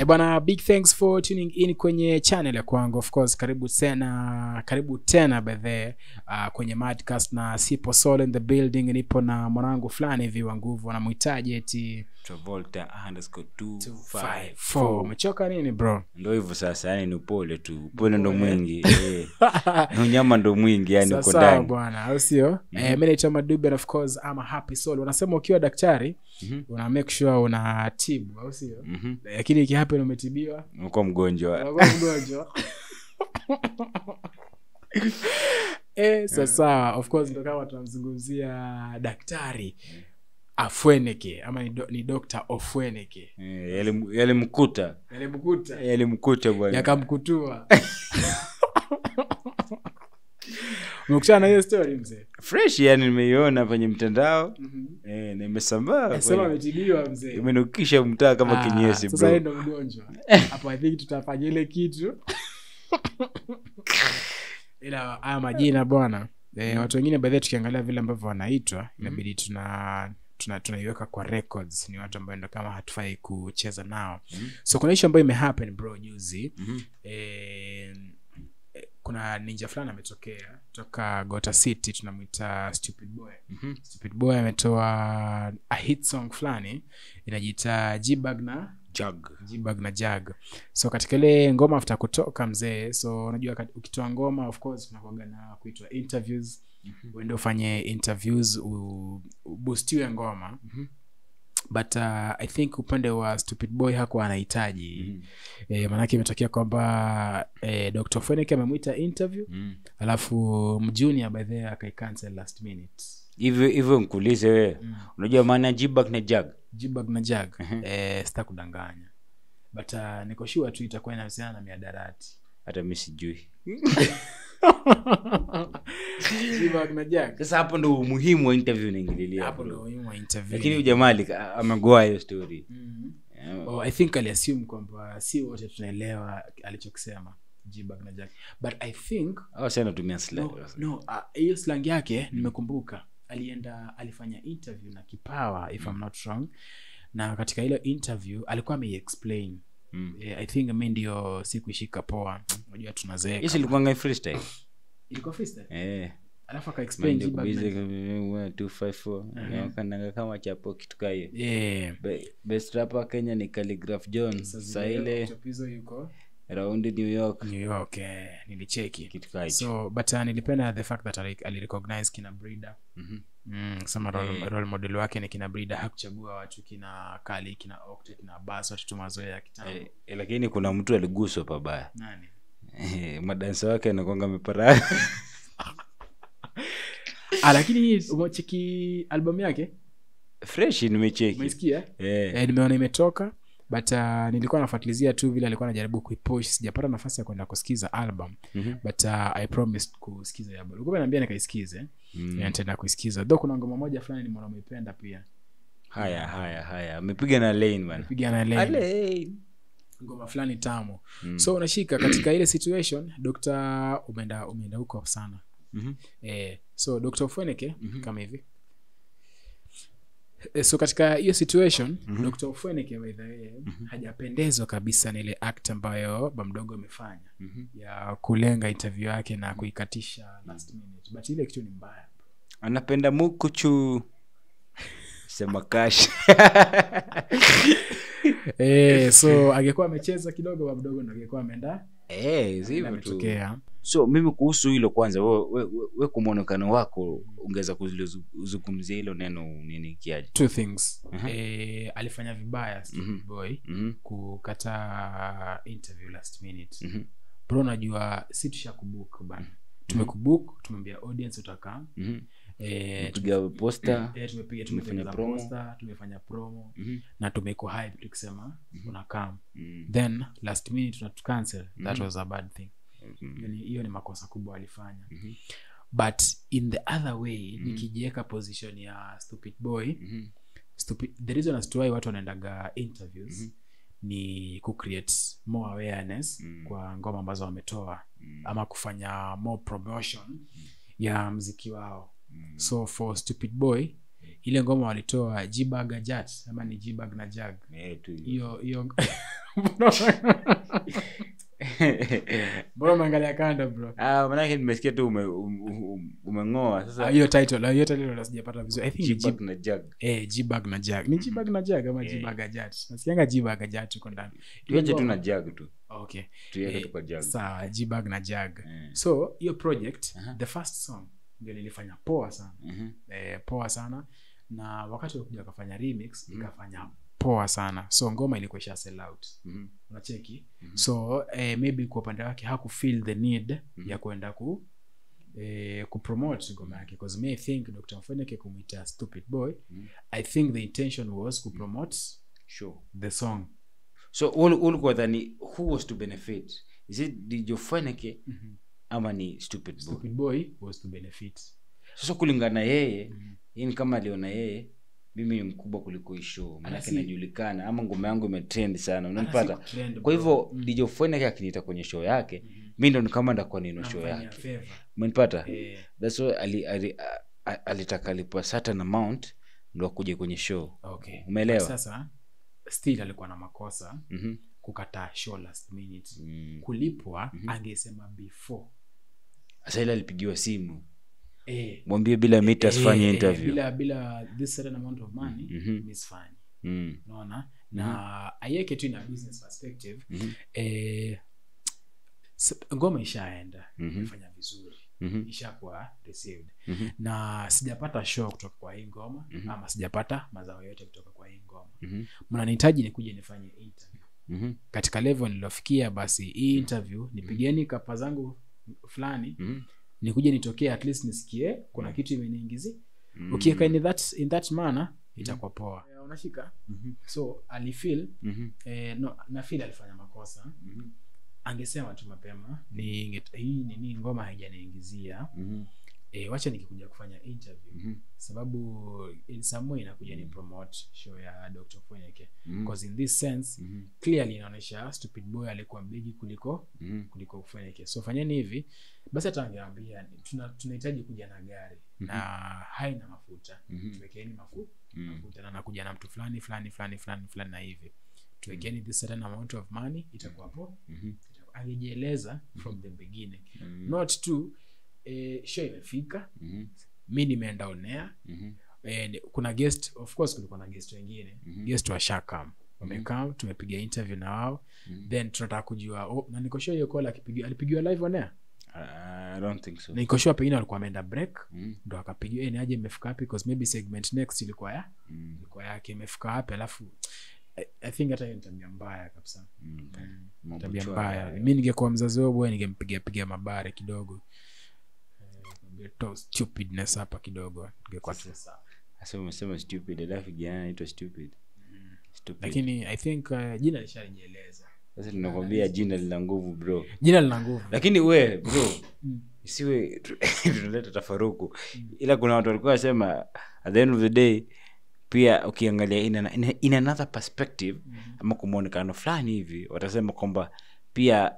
Eh, bwana big thanks for tuning in kwenye channel ya kwangu of course karibu tena karibu tena bedhe uh, kwenye madcast na sipo solo in the building nipo na mwanangu fulani hivi wa nguvu anamhitaji eti travolta underscore 254. 54 umechoka nini bro ndo hivyo sasa yani ni upole tu upole ndo mwingi eh. Na unyama ndo mwingi yani uko Sawa ndani bwana au sio eh, mi naitwa madube and of course ama happy soul wanasema ukiwa daktari Mhm. una make sure unatibu au sio Mhm. lakini ikihappen umetibiwa uko mgonjwa unakuwa mgonjwa eh, sasa of course ndo kama tunamzungumzia daktari afweneke ama ni, do, ni dr ofweneke Eh, yalim- yalimkuta yalimkuta yalimkuta bwana yakamkutua umekutana na hiyo story mzee fresh yani nimeiona kwenye mtandao eh, na imesambaa sema kwenye- ametibiwa mzee imenukisha mtaa kama Ah, kinyesi sasa yeye bro ndo mgonjwa hapo i think tutafanya ile kitu ila haya majina bwana e, watu wengine baadhi tukiangalia vile ambavyo wanaitwa inabidi tuna tuna tunaiweka kwa records ni watu ambao ndo kama hatufai kucheza nao Mhm. so kuna ishu ambayo imehappen bro juzi Mhm. eh, eh, kuna ninja fulani ametokea toka gota city tunamwita stupid boy Mhm. stupid boy ametoa a hit song fulani inajiita jbag na Jug. jbag na jag so katika ile ngoma after kutoka mzee so unajua kat- ukitoa ngoma of course unakuaga na kuitwa interviews uende ufanye interviews u- ubustiwe ngoma Mhm. but uh, i think upande wa stupid boy hakuwa anahitaji Mhm. e, maanake imetokea kwamba e, dr fenik amemwita interview Mhm. alafu mjunior by the akaicancel last minute hivyo hivyo nkuulize wewe unajua maana ya jibak na jag jibag na jag Mhm. e, sita kudanganya but uh, niko sure tu itakuwa inahusiana na miadarati hata mi sijui jibag na jag sasa hapo ndo umuhimu wa interview unaingililia hapo bro. ndo umuhimu wa interview lakini huyu jamaa alika- amegoa hiyo story Mhm. Eh, oh, i think aliassume kwamba si wote tunaelewa alichokisema jibag na jag but i think hao sasa anatumia slang. no, no uh, hiyo slang yake nimekumbuka alienda alifanya interview na kipawa if I'm not wrong na katika ile interview alikuwa ameiexplain Mm. eh, i think mi ndio sikuishika poa unajua tunazeeka Yes, ilikuwanga freestyle. ilikuwa freestyle Eh. alafu akaexplain Mind jibag na- kubize kwa 254. Wakandanga kama chapo kitu kaa hiyo. yeah Be- best rapper kenya ni Calligraph jones Sasa saa zile ile chapizo yuko raundi new york new york eh, nilicheki kitu kaa hicho so but uh, nilipenda the fact that ali- alirecognize kina breeder Mhm. mm, sema role, Eh. role model wake ni kina breeder hakuchagua watu kina kali kina okte kina bas watu tu mazoea ya kitambo Eh, eh, lakini kuna mtu aliguswa pabaya nani Eh, madansa wake anakwanga amepara ah, lakini umecheki album yake fresh nimecheki umeisikia Eh, eh, nimeona imetoka but uh, nilikuwa nafuatilizia tu vile alikuwa anajaribu kuipush sijapata nafasi ya kwenda kusikiza album mhm. but uh, i promised kusikiza hiyo album ulikuwa naambia nikaisikize Mm. mm. nitaenda kuisikiza though kuna ngoma moja fulani nimeona umeipenda pia haya haya haya amepiga na lane bana piga na Lane. Lane. ngoma fulani tamu Mm. so unashika katika ile situation dr umeenda umeenda huko sana Mhm. eh, so dr fweneke mm-hmm. kama hivi Eh, so katika hiyo situation mm-hmm. dr fweneke by the way mm-hmm. hajapendezwa kabisa na ile act ambayo bamdogo amefanya Mhm. ya kulenga interview yake na kuikatisha last minute but ile kitu ni mbaya anapenda mukuchu sema kash eh, so angekuwa amecheza kidogo bamdogo ndo angekuwa ameenda Eh, si hivyo tu. ametokea so mimi kuhusu hilo kwanza we, we, we, we kwa mwonekano wako ungeweza kuzungumzia hilo neno nini kiaje two things Mhm. eh, alifanya vibaya Stupid Mhm. boy Mhm, kukataa interview last minute mhm, bro najua si tushakubuk bana tumekubuk tumembia audience utakaa mhm. eh, piga posta eh, tumepiga tumefanya tumefanya promo. posta tumefanya promo Mhm, na tumeko hype tukisema unakam mhm, then last minute tunatucancel that Mhm. was a bad thing mhm, Hiyo ni- hiyo ni makosa kubwa alifanya mhm, but in the other way nikijiweka position ya stupid boy mhm, stupid, the reason as to why watu wanaendaga interviews Mhm. ni kucreate more awareness Mm. kwa ngoma ambazo wametoa Mm. ama kufanya more promotion ya mziki wao Mm. so for stupid boy ile ngoma walitoa jibag ajat ama ni jibag na jag Eh, tu hivyo. hiyo hiyo mbona umeangalia kando bro Ah, manake nimesikia tu ume- um- um- umeng'oa Ah, sasa hiyo title ah, hiyo title ndo sijapata vizuri i think ni G-Bag G- na jag eh G-bag na jag ni G-bag na jag ama Yeah. G-bag ajat nasikianga G-bag ajat uko ndani tuache tu na jag tu okay tuiweke Eh, tu kwa jag sawa G-bag na jag Eh, so hiyo project Aha. the first song ndio nilifanya poa sana mhm, eh, poa sana na wakati walikuja wakafanya remix Mhm. ikafanya poa sana so ngoma ilikuwa isha sell out mhm, unacheki Mhm. so eh, maybe kwa upande wake hakufeel the need Mhm. ya kwenda ku eh, kupromote ngoma yake bcause me i think dr mfeneke kumwita stupid boy Mhm. i think the intention was kupromote sure the song so ul- ulikuwa dhani who was to benefit is it dijofeneke ama ni stupid boy stupid boy was to benefit sasa kulingana na yeye Mhm. hii ni kama aliona yeye mimi ni mkubwa kuliko hii show manake si- najulikana ama ngoma yangu imetrend sana Hata unanipata si trend, kwa bro. hivyo Mm. dj feneke akiniita kwenye show yake Mhm. mi ndo ni kama ndakuwa nino show Namfanyia yake favor. umenipata Eh, thats why ali, ali, a- a- alitaka alipwa certain amount ndo akuje kwenye show okay. Umeelewa? But sasa still alikuwa na makosa Mhm. kukataa show last minute Mm. kulipwa Mhm. angesema before sasa ile alipigiwa simu eh, mwambie bila mita eh, asifanye eh, interview bila bila this certain amount of money Mhm. misfanye Mm. unaona na aiweke tu ina business perspective Mhm. eh, s- ngoma ishaenda Mhm. imefanya vizuri Mhm. ishakuwa received Mhm. na sijapata show kutoka kwa hii ngoma Mhm. ama sijapata mazao yote kutoka kwa hii ngoma Mhm. mnanihitaji nikuje nifanye interview Mhm. katika level nilofikia basi hii interview nipigeni kapa zangu fulani Mhm. nikuje nitokee at least nisikie kuna kitu imeniingizi Mm. ukiweka in that, in that manner itakuwa poa Eh, unashika Mhm. so alifeel Mhm. eh, no, na feel alifanya makosa Mhm. angesema tu mapema ni inge- hii nini ngoma haijaniingizia Mhm. eh, wacha nikikuja kufanya interview Mhm. sababu in some way inakuja ni promote show ya dr fweneke Mhm. because in this sense Mhm. clearly inaonyesha stupid boy alikuwa mbigi kuliko Mhm. kuliko fweneke so fanyeni hivi basi hata angeambia tuna- tunahitaji kuja na gari Mhm. na haina mafuta Mhm. tuwekeni mafu, Mhm. mafuta na nakuja na mtu fulani fulani fulani fulani fulani na hivi tuwekeni this certain amount of money itakuwa po Mhm. angejieleza from the beginning Mhm. not to eh, show imefika Mhm. mi nimeenda onea Mhm. eh, kuna guest of course kulikuwa na guest wengine Mhm. guest washakam wamekam tumepiga interview na wao Mhm. then tunataka kujua oh, na nikoshua hiyo call akipigiwa alipigiwa live onea I don't think so. na nikoshua pengine walikuwa ameenda break Mhm. ndo akapigiwa "Eh, ni aje imefika wapi because maybe segment next ilikuwa ya Mhm. ilikuwa yake imefika wapi alafu I, i think hata hiyo ni tabia mbaya kabisa Mhm. mm. Mambo tabia chwa mbaya haya. mi ningekuwa mzazi wao bwe ningempiga piga mabare kidogo Eh, ningeto stupidness hapa kidogo ingekuwa tu sawa Sasa umesema stupid alafu kijana anaitwa stupid. Stupid. lakini i think uh, jina lishalijieleza Sasa tunakwambia jina lina nguvu bro. jina lina nguvu Lakini we bro Mm. isiwe tu- tunaleta tafaruku. Ila kuna watu walikuwa wasema at the end of the day pia ukiangalia in, an, in, a- in another perspective ama kwa mwonekano fulani hivi watasema kwamba pia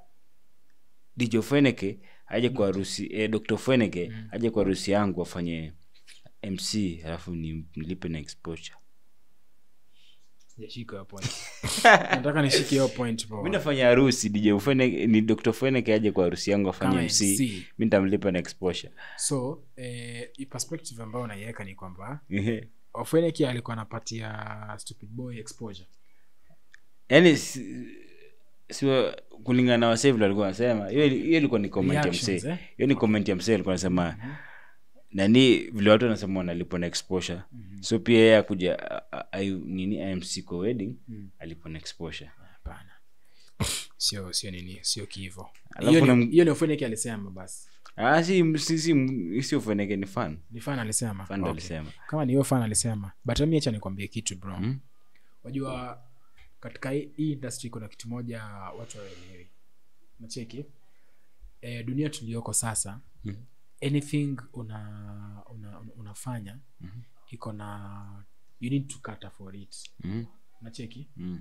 dj feneke aje kwa harusi eh, dr feneke aje kwa harusi yangu afanye mc alafu ni- nilipe na exposure sijashika hiyo point nataka nishike hiyo point bro. mi nafanya harusi dj feneke ni dr feneke aje kwa harusi yangu afanye Kama mc MC. mi nitamlipa na exposure so eh, hii perspective ambayo unaiweka ni kwamba Ehe. ofeneki alikuwa anapatia stupid boy exposure yaani si, si kulingana na wasee vile walikuwa wanasema hiyo hiyo ilikuwa ni comment ya Reactions, msee eh? hiyo ni comment ya msee alikuwa anasema nani vile watu wanasema wanalipwa na exposure so pia yeye akuja a- a- a- nini imc kwa wedding Mm. alipwa na exposure hapana sio sio nini sio kivo Alafu hiyo kuna ni- m- hiyo ni ofeneki alisema basi ah si si si sio feneke ni fan ni fan alisema fan ndo Okay. alisema kama ni hiyo fan alisema but mi acha nikwambie kitu bro Mm. wajua katika hii hii industry kuna kitu moja watu waelewi nacheki e, dunia tuliyoko sasa Mhm. anything una, una, una unafanya Mhm. iko na you need to cater for it Mm. nacheki Mm.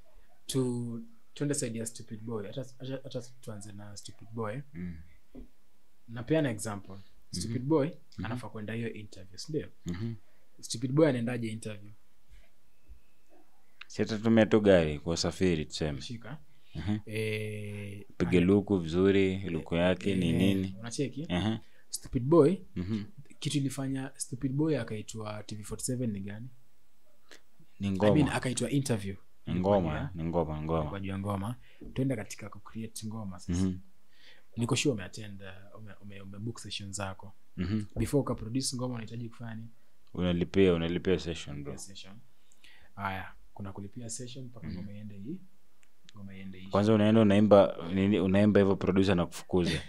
tu tuende side ya stupid boy hata hata- hata tuanze na stupid boy Mm. napeana example stupid boy anafaa kwenda hiyo interview sindio Mhm. stupid boy anaendaje interview sitatumia tu gari kwa usafiri tuseme shika Mhm. eh, pige luku vizuri luku yake ni eh, nini unacheki Ehe. stupid boy Mhm. kitu ilifanya stupid boy akaitwa tv47 ni gani ni I ngoma mean, akaitwa interview ni ngoma ni ngoma ngoma kwa juu ya ngoma tuende katika kucreate ngoma sasa Mhm. niko sure umeattend uh, ume, ume, umebook session zako Mhm. before ukaproduce ngoma unahitaji kufanya nini unalipia unalipia session bro Kulipia session haya kuna kulipia session mpaka ngoma iende hii ngoma iende hii kwanza unaenda unaimba nini unaimba hivyo producer na kufukuza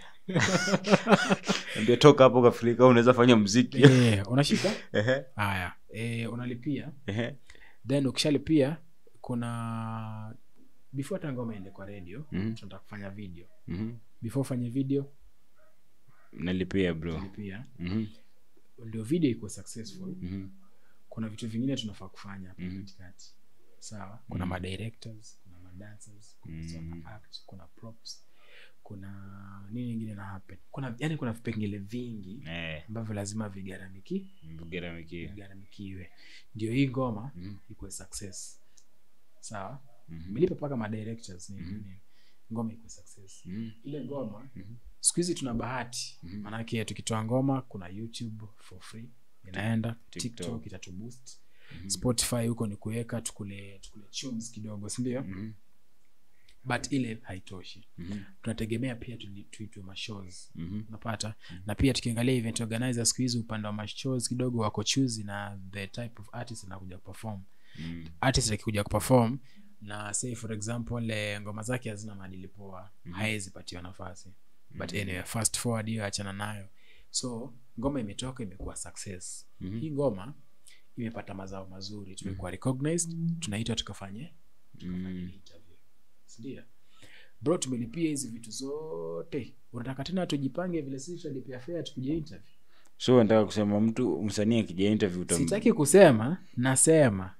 ambia toka hapo kafrika unaweza fanya mziki eh unashika Ehe. haya eh unalipia Ehe. then ukishalipia kuna before hata ngoma iende kwa radio Mhm. tunataka kufanya video Mhm. before ufanye video nalipia bro lipia Mhm. ndio video ikuwe successful Mhm. kuna vitu vingine tunafaa kufanya hapa Mhm. katikati sawa kuna Mhm. madirectors kuna madancers kuna Mhm. mm. act kuna props kuna nini ingine na happen kuna yani kuna vipengele vingi Eh, ambavyo lazima vigaramiki mgharamikia. vigaramikiwe ndio hii ngoma Mhm. ikuwe success sawa Mhm. melipa mpaka madirectors nini Mhm. nini ngoma ikuwe success Mhm. ile ngoma Mhm. siku hizi tuna bahati Mhm. maanake tukitoa ngoma kuna youtube for free inaenda TikTok. tiktok itatuboost Mhm. spotify huko ni kuweka tukule tukule tunes kidogo sindio Mhm. but ile haitoshi Mhm. tunategemea pia tuli- tuitwe mashows Mhm. unapata na pia tukiangalia event organizer siku hizi upande wa mashows kidogo wako chuzi na the type of artist anakuja kuperform Mhm. artist akikuja kuperform na say for example eh, ngoma zake hazina maadili poa Mhm. haezi patiwa nafasi but Mhm. anyway fast forward hiyo achana nayo so ngoma imetoka imekuwa success Mhm. hii ngoma imepata mazao mazuri tumekuwa recognized tunaitwa tukafanye Mhm. interview sindio bro tumelipia hizi vitu zote unataka tena tujipange vile sisi tutalipia fea tukuje interview so nataka kusema mtu msanii akija interview utam- sitaki kusema nasema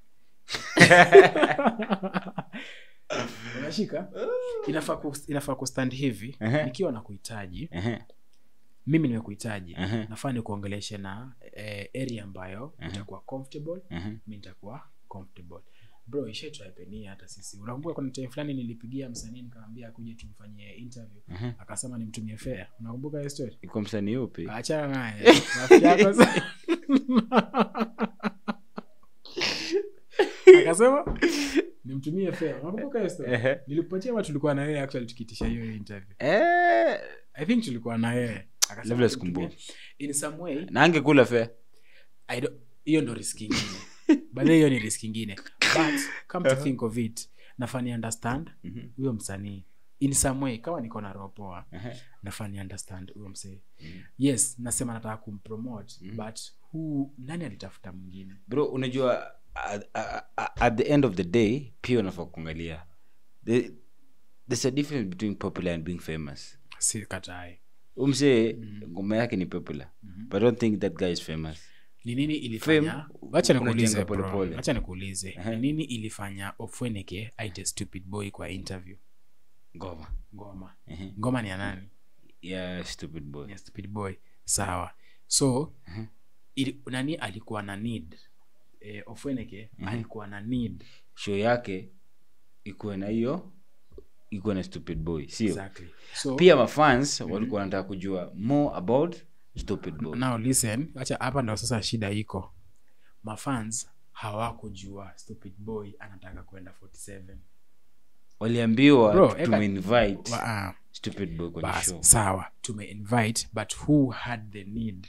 unashika inafaa ku, inafaa kustand hivi Ehe. nikiwa na kuhitaji Ehe. mimi nimekuhitaji Ehe. nafaa nikuongeleshe na eh, area ambayo Ehe. itakuwa comfortable Ehe. mi nitakuwa comfortable bro ishaitwapenia hata sisi unakumbuka kuna time fulani nilipigia msanii nikamwambia akuje tumfanyie interview Ehe. akasema nimtumie fea unakumbuka hiyo story iko msanii upi achana naye rafiki yako sa- akasema nimtumie fea unakumbuka hiyo story Ehe. nilikupatia ama tulikuwa na yeye actually tukiitisha hiyo interview Eh, i think tulikuwa na yeye Akasema Labda sikumbuki. nimtumie. in some way na angekula fe I don't- hiyo ndo risk ingine bahe hiyo ni risk ingine but come to think of it nafani understand huyo msanii in some way kama niko na roho poa nafani understand huyo msee yes nasema nataka kumpromote Mhm. but who nani alitafuta mwingine bro unajua at, at, at the end of the day pia unafaa kuangalia The- there's a difference between popular and being famous si katai umsee Mhm. ngoma yake ni popular Mhm. but I don't think that guy is famous ni nini ilifanya Fame, wacha nikuulize unajenga bro. polepole. wacha nikuulize Ehe. ni nini ilifanya ofweneke aite stupid boy kwa interview ngoma ngoma Ehe. ngoma ni ya nani yeah stupid boy ya stupid boy sawa so Mhm. ili, nani alikuwa na need e, ofweneke Mhm. alikuwa na need show yake ikuwe na hiyo ikuwe na stupid boy sio exactly so pia mafans walikuwa wanataka kujua more about stupid boy now listen acha hapa ndo sasa shida iko mafans hawakujua stupid boy anataka kwenda 47 waliambiwa Bro, tu- eka- tumeinvite Wa- ah, stupid boy kwenye bas show sawa tumeinvite but who had the need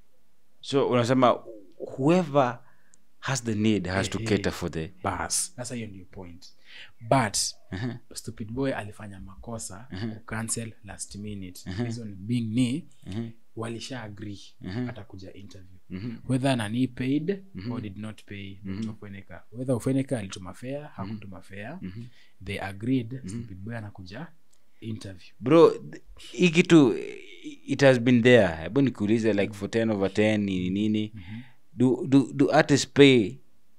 so unasema whoever has the need has to Ehe. cater for the bas sasa hiyo ndio point but Aha, stupid boy alifanya makosa Mhm. kucancel last minute Mhm. reason being ni aha, walisha agree Mhm. atakuja interview mhm, whether nani paid Mhm. or did not pay Mhm. ufeneka whether ufeneka alituma fea hakutuma fea mhm. they agreed stupid boy anakuja interview bro th- hii kitu it has been there hebu nikuulize like for 10 over 10 nini nini do, do, do artists pay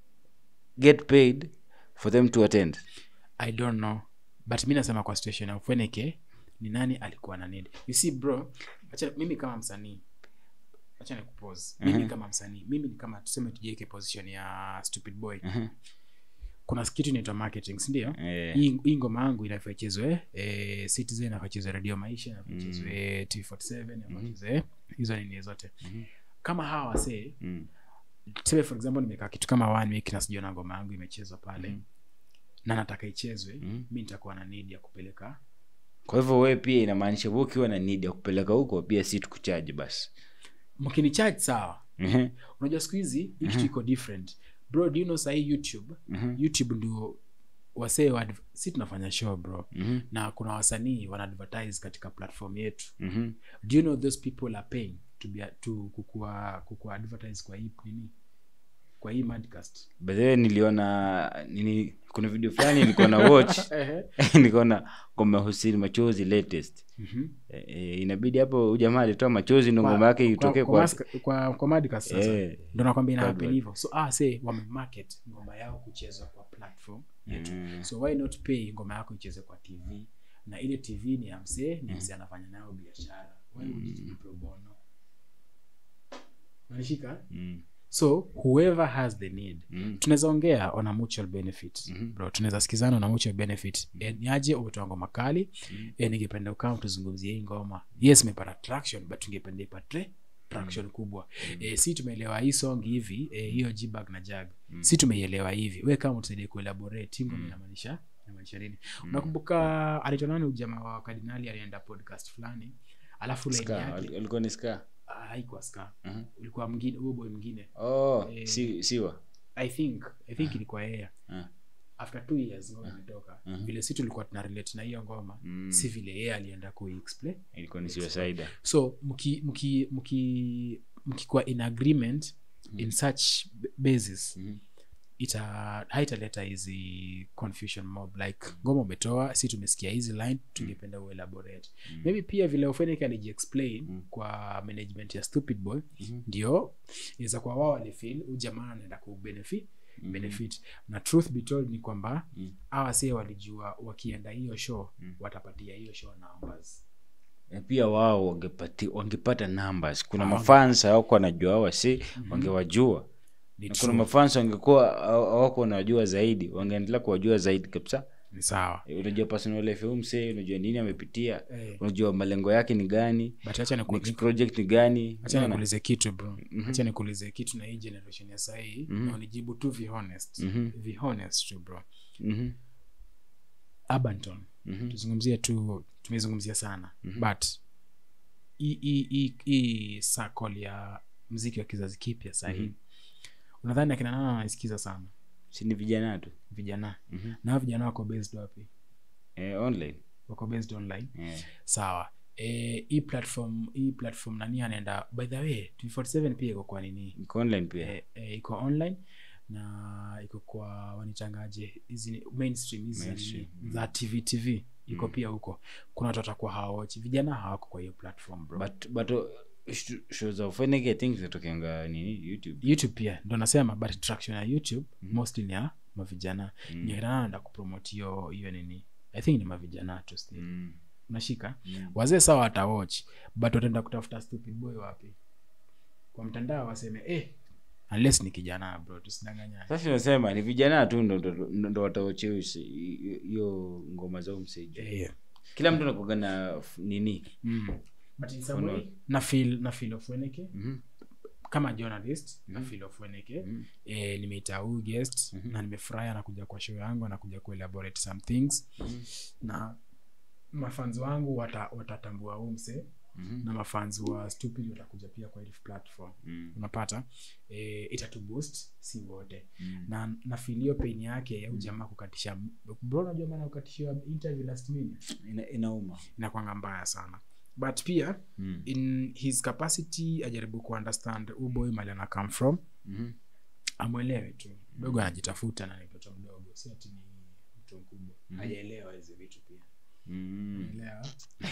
get paid for them to attend i don't know but mi nasema kwa situation ya ufeneke ni nani alikuwa na need you see bro acha mimi kama msanii acha nikupose mimi Mhm. kama msanii mimi ni kama tuseme tujieke position ya stupid boy Mhm, kuna kitu inaitwa marketing sindio Eh, hii hii ngoma yangu inafaa ichezwe eh, citizen inafaa ichezwe radio maisha inafaa ichezwe t47 inafaa ichezwe hizo nini zote kama hawa wasee mm, tuseme for example nimekaa kitu kama one week na sijaona ngoma yangu imechezwa pale na nataka ichezwe mi nitakuwa na need ya kupeleka kwa hivyo we pia inamaanisha we ukiwa na need ya kupeleka huko pia si tukuchaji basi mkini charge sawa Mhm, unajua siku hizi hii kitu iko different bro do you know sahii youtube mhm, youtube ndio wasee wa adv- si tunafanya show bro mhm, na kuna wasanii wana advertise katika platform yetu mhm. do you know those people are paying to be to kukua kukua advertise kwa hii nini kwa hii madcast By the way, niliona nini kuna video fulani nilikuwa na watch nikaona ngoma husini machozi latest Mhm. e, e, inabidi hapo huyu jamaa alitoa machozi ndo ngoma yake itokee kwa, kwa, mask- kwa, kwa madcast sasa Eh. ndo nakwambia ina Kwa happen advert. hivyo so ah say wamemarket ngoma yao kuchezwa kwa platform yetu Mm. so why not pay ngoma yako icheze kwa tv na ile tv ni ya msee ni msee anafanya nayo biashara why would it be pro bono unanishika Mm, so whoever has the need mm, tunaweza ongea on a mutual benefit bro tunaweza sikizana on a mutual benefit Eh, niaje umetoa ngoma kali eh, ningependa ukama tuzungumzie hii ngoma yes imepata traction but tungependa ipate traction kubwa eh, si tumeelewa hii song hivi eh, hiyo jbag na jag si tumeielewa hivi we kama utusaidie kuelaborate hii ngoma inamaanisha inamaanisha nini unakumbuka alitoa nani ujamaa wa kardinali alienda podcast fulani alafu line Ska, yake al- alikuwa ni ska ah, haikuwa ska Mhm. ulikuwa mwingine huyo boy mwingine oh, Eh. si, siwa i think i think ilikuwa yeye Ah. after two years ngoma imetoka vile si tulikuwa tuna relate na hiyo ngoma Mm. si vile yeye alienda kuexplain ilikuwa ni suicide so mki mki mki mkikuwa in agreement in such b- basis Mhm. ita haitaleta hizi confusion mob like ngoma umetoa si tumesikia hizi line tungependa uelaborate maybe pia vile ofenik alijiexplain kwa management ya stupid boy ndio inaweza kuwa wao walifil huu jamaa anaenda kubenefit benefit na truth be told ni kwamba hawa see walijua wakienda hiyo show watapatia hiyo show numbers Na pia wao wangepati, wangepata numbers kuna mafans hawako wanajua hawa si wangewajua Ni na kuna mafans wangekuwa haw- hawako wanajua zaidi wangeendelea kuwajua zaidi kabisa ni sawa Eh, unajua personal life ya huyu msee unajua nini amepitia Eh. unajua malengo yake ni gani but acha niku- next project ni gani acha Unaona? nikuulize kitu bro acha nikuulize kitu na hii generation ya sahii na unijibu tu vihonest vihonest tu bro Mhm, abanton Mhm. tuzungumzie tu tumezungumzia sana but hii- hii- hii- hii circle ya mziki wa kizazi kipya sahii unadhani akina nana wanaisikiza sana si ni vijana tu vijana na hao vijana wako based wapi eh, online wako based online eh. sawa Eh, hii platform hii platform nani anaenda by the way 247 pia iko kwa nini iko online pia eh, eh, iko online na iko kwa wanitangaje hizi ni- mainstream hizi Mainstream, nini, za tv tv iko pia huko kuna watu watakuwa hawaochi vijana hawako kwa hiyo platform bro but but uh, sh- show za Fenike, I think zinatokeanga nini youtube youtube pia ndo nasema but traction ya youtube mostly ni ya mavijana mm. ninaenda kupromote hiyo hiyo nini i think ni mavijana tu still mm. unashika wazee sawa watawatch but wataenda kutafuta stupid boy wapi kwa mtandao waseme eh, unless ni kijana bro tusidanganyane sasa nasema ni vijana tu ndo- ndo- ndo ndo wataocheo hiyo ngoma zao mseji eh, kila mtu anakuaga na f- nini mm. but in some way, na feel na feel of weneke Mhm. kama journalist na feel of weneke eh, nimeita huyu guest na nimefurahi anakuja kwa show yangu anakuja kuelaborate some things na mafans wangu wata- watatambua huu mse na mafans wa stupid watakuja pia kwa hili platform Mm. unapata e, itatuboost si wote na nafilio pain yake ya ujamaa kukatisha bro unajua maana kukatishiwa interview last minute Ina, inauma inakwanga mbaya sana but pia Mm. in his capacity ajaribu kuunderstand uboy mali ana come from Mhm. amwelewe tu mdogo anajitafuta na ni mtoto mdogo si ati ni mtu mkubwa hajaelewa hizi vitu pia Mm. Unaelewa?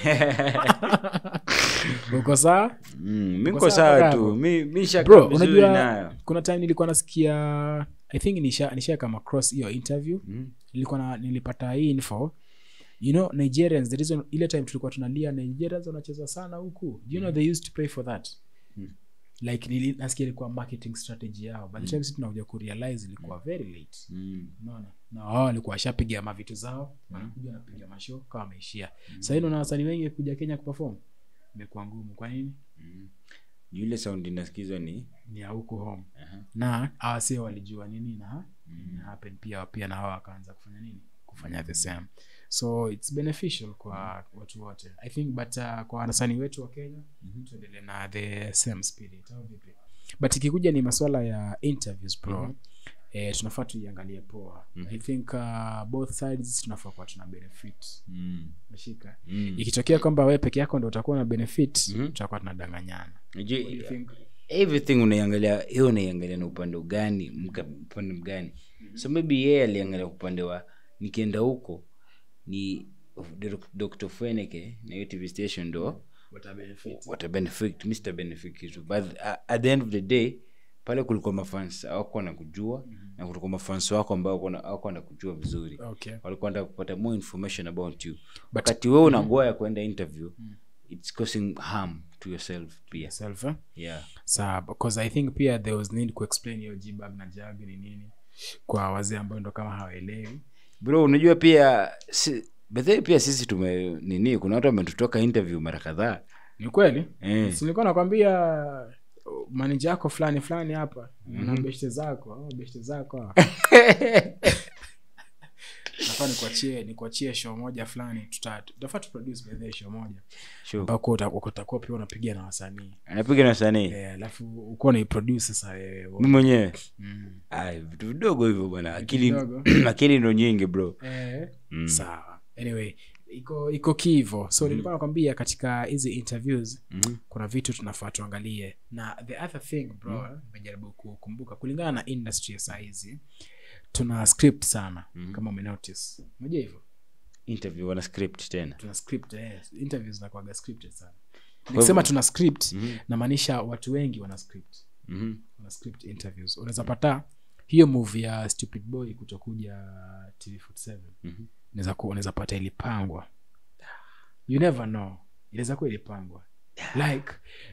uko saa Mm, mi Uko niko sawa sawa kaka tu mi mi shaka bro vizuri unajua nayo kuna time nilikuwa nasikia i think nisha, nisha come across hiyo interview Mhm. nilikuwa na, nilipata hii info you know nigerians the reason ile time tulikuwa tunalia nigerians wanacheza sana huku do you know they used to pay for that like nili- nasikia ilikuwa marketing strategy yao by the time sisi tunakuja kurealize ilikuwa very late Mm. unaona na wao walikuwa washapiga mavitu zao wanakuja wanapiga mashow kama wameishia sahii naona wasanii wengi kuja kenya kuperform imekuwa ngumu kwa nini Juu ile sound inasikizwa ni ni ya huku home Aha. na awase walijua nini na ina happen pia pia na wao wakaanza kufanya nini kufanya the same so its beneficial kwa watu wote i think but uh, kwa wanasanii wetu wa kenya tuendelee na the same spirit au vipi but ikikuja ni maswala ya interviews bro eh, tunafaa tuiangalie poa i think uh, both sides tunafaa kuwa tuna benefit Mm. meshika Mm. ikitokea kwamba wewe peke yako ndo utakuwa na benefit Mhm. tutakuwa tunadanganyana Unajua, What do you think? everything unaiangalia hiyo unaiangalia na upande gani mka- upande mgani so maybe yeye aliangalia upande wa nikienda huko ni Dr- dr feneke na hiyo tv station ndo Wata benefit. wata benefit mr benefit kitu but uh, at the end of the day pale kulikuwa mafans awako na kujua na kulikuwa mafans wako ambao wako na kujua vizuri okay walikuwa wanataka kupata more information about you wakati wewe unagoya kwenda interview it's causing harm to yourself pia self eh? yeah sawa because i think pia there was need kuexplain hiyo jbag na jag ni nini kwa wazee ambao ndo kama hawaelewi bro unajua pia si, bethe pia sisi tume nini kuna watu wametutoka interview mara kadhaa ni kweli Eh. Si nilikuwa nakwambia uh, manija yako fulani fulani hapa na beshte zako au beshte zako hawa. nafaa nikuachie nikuachie show moja fulani tuta- tutafaa tuproduce by the way show moja sure. ambako uta- utakuwa pia unapiga na wasanii anapiga na wasanii Eh, alafu ukuwa naiproduce sasa wewe mi mwenyewe Mm. Ai, vitu vidogo hivyo bwana akili vidogo. akili ndo nyingi bro Eh, Mm. sawa anyway iko iko kivo so nilikuwa nakwambia katika hizi interviews Mhm. kuna vitu tunafaa tuangalie na the other thing bro nimejaribu kukumbuka kulingana na industry ya saa hizi tuna script sana kama umenotice unajua hivyo interview wana script tena tuna script eh, interviews zinakuwaga scripted sana nikisema tuna script namaanisha watu wengi wana script Mhm. wana script interviews unaweza pata hiyo movie ya stupid boy kutokuja tv47 Mhm. unaweza ku- unaweza pata ilipangwa you never know inaweza kuwa ilipangwa like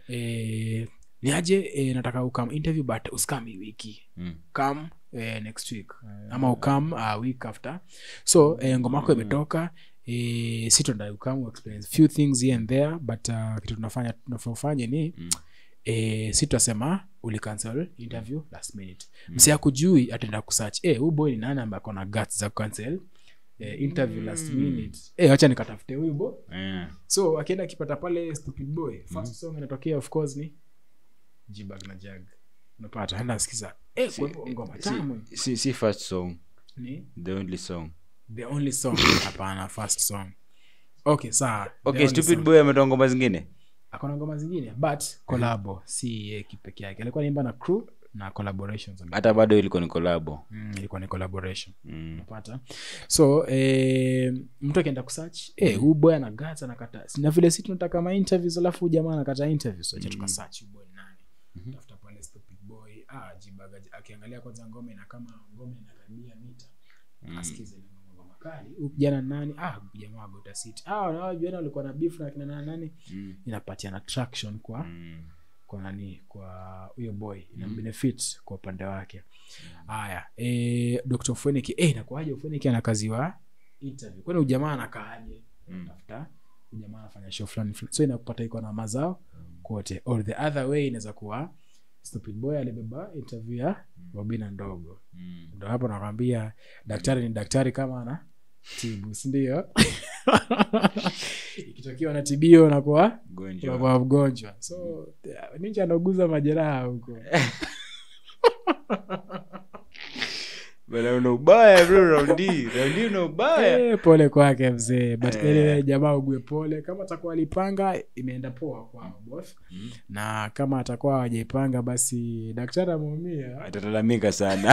eh, ni aje eh, nataka ukam interview but uskam hii wiki Mm. come eh, next week ama ukam uh, week after so eh, ngoma yako imetoka eh, si tunadai ukam experience few things here and there but uh, kitu tunafanya tunafanya ni Mm. eh, si tutasema ulicancel interview last minute msi akujui ataenda kusearch eh, huyu boy ni nani ambaye akona guts za kucancel eh, interview last minute eh, wacha nikatafute huyu boy Yeah. so akienda akipata pale stupid boy first song inatokea of course ni jibag na jag unapata enda sikiza eh, kwa hivyo ngoma tamu si, si, si first song ni the only song the only song hapana first song okay sawa the okay only stupid song. boy ametoa ngoma zingine akona ngoma zingine but collabo si ye kipeke yake alikuwa naimba na crew na collaborations hata bado ilikuwa ni kolabo mm, ilikuwa ni collaboration mm. unapata so eh, mtu akienda kusearch eh, huu boy anagata anakata na vile si tunataka ma interviews alafu huyu jamaa anakata interviews acha tukasearch huyu boy ni nani tafuta pale stupid boy ah jibaga akiangalia kwanza ngoma ina kama ngoma inakaribia mita asikize ile ngoma kali huyu kijana ni nani ah huyu jamaa wa Gota City ah na vijana walikuwa na beef na kina nani nani Mm. inapatia traction kwa Mm. kwa nani kwa huyo boy ina benefit kwa upande wake haya e, dr feniki e, inakuaje feniki ana kazi wa interview kwani ujamaa anakaaje tafuta ujamaa anafanya show fulani fulani so inakupata iko na mazao kote or the other way inaweza kuwa stupid boy alibeba interview ya wabina ndogo Mm. ndo hapo nakwambia daktari ni daktari kama ana tibu sindio ikitokea unatibio unakuwa Gonjwa. unakuwa mgonjwa so yeah, ninja anauguza majeraha huko Bana una ubaya bro raundi raundi una ubaya Eh, pole kwake mzee but anyway, jamaa ugue pole kama atakuwa alipanga imeenda poa kwao boss na kama atakuwa hawajaipanga basi daktari ameumia atalalamika sana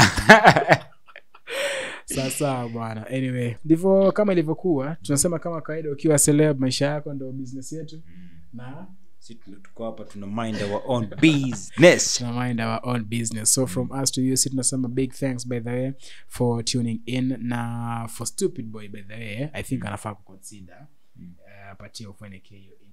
sasa bwana anyway ndivyo kama ilivyokuwa tunasema kama kawaida ukiwa celeb maisha yako ndo business yetu na si tuko hapa tuna mind our own business tuna mind our own business so from us to you si tunasema big thanks by the way for tuning in na for stupid boy by the way i think anafaa kuconsider uh, apatie ufanyike hiyo interview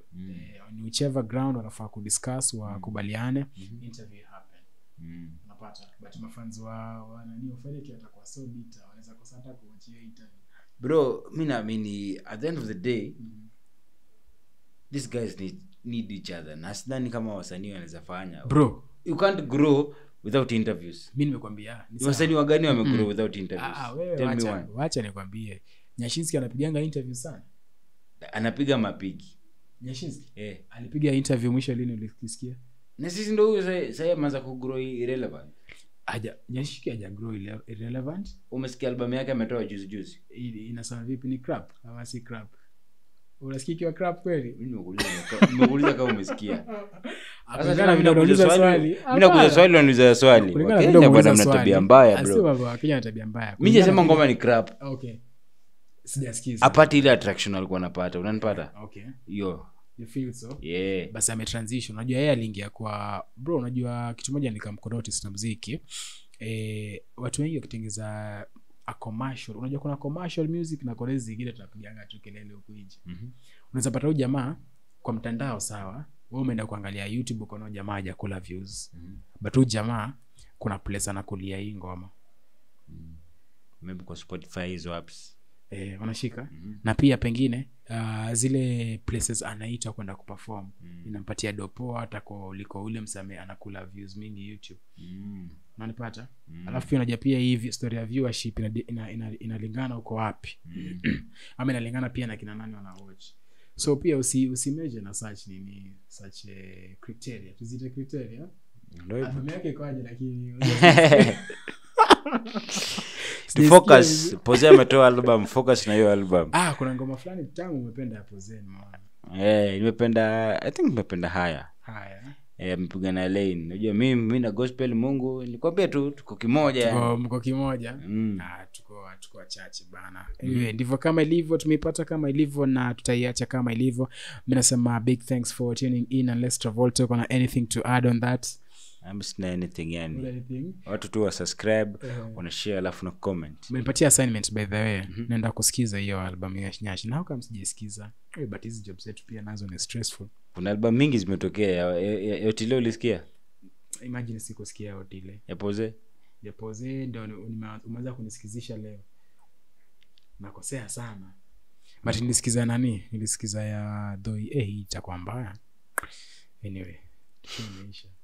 Mm. eh, on whichever ground wanafaa kudiscuss wakubaliane Mhm. interview happen Mm. unapata but mafanzi wa wa nani Ofeleki watakuwa so bitter wanaweza kosa hata kuachia interview bro mi naamini at the end of the day these guys need, need each other na sidhani kama wasanii wanaweza fanya bro you can't grow without interviews mi nimekwambia ni Ni sawa. wasanii wagani wamegrow without interviews Ah, ah, wewe Tell me wacha, one. wacha nikwambie nyashinski anapiganga interview sana anapiga mapigi nyashinski eh. alipiga interview mwisho lini ulikisikia na sisi ndo huyu sa- sahii ameanza kugrow irrelevant aja nyashinski aja grow ile- irrelevant umesikia albamu yake ametoa juzi juzi Ili- inasema vipi ni crap ama si crap unasikia ikiwa crap kweli Mi nimekuuliza ka- nimekuuliza kama umesikia Sasa Kulingana tena na mi vile nakuuliza unauliza swali swali. mi nakuuliza Hapana. swali unaniuliza swali Kulingana na vile wakenya bwana umeuliza mna swali. tabia mbaya Ah, sio bro baba, Wakenya wana tabia mbaya mi Kulingana jasema na ngoma vile- ni crap okay sijasikiza apati ile attraction alikuwa anapata unanipata okay hiyo you feel so yeah. basi ametransition unajua yeye aliingia kwa bro unajua kitu moja nikamkonotis na mziki e, watu wengi wakitengeza a commercial unajua kuna commercial music na kore zingine tunapiganga tu kelele huku nje Mhm. unaweza pata huyu jamaa kwa mtandao sawa we umeenda kuangalia youtube ukaona jamaa hajakula views Mhm. but huyu jamaa kuna place anakulia hii ngoma maybe kwa spotify hizo apps e, unashika Mhm. na pia pengine uh, zile places anaitwa kwenda kuperform Mm. inampatia dopo hata kwa uliko ule msame anakula views mingi youtube Mm. unanipata Mm. alafu pia unajua pia hii vi- story ya viewership inalingana ina, ina, inalingana uko wapi Mm. ama inalingana pia na kina nani wana watch so pia usi, usimeje na search nini search eh, criteria tuzite criteria Ndio hivyo. albamu yake ikoaje lakini Ni focus Posey ametoa album focus na hiyo album ah kuna ngoma fulani tamu umependa hapo zeni maana Eh, nimependa i think nimependa haya haya Eh, amepiga na lane unajua mi mi na gospel mungu nilikwambia tu tuko kimoja tuko mko kimoja Mm. Ah, tuko tuko wachache bana anyway, ndivyo kama ilivyo tumeipata kama ilivyo na tutaiacha kama ilivyo mi nasema big thanks for tuning in unless travolta uko na anything to add on that Am sina anything yani anything watu tu wa subscribe Eh. wanashare alafu na comment umenipatia assignment by the way naenda kusikiza hiyo album ya nyashi na kama sijasikiza hey, but hizi job zetu pia nazo ni stressful kuna album mingi zimetokea ya- ya- ya- yotile ulisikia imagine sikusikia otile yapoze japoze ndo ni- nime- umeweza kunisikizisha leo nakosea sana but nilisikiza nani nilisikiza ya dhoi eh, hii itakuwa mbaya anyway imeisha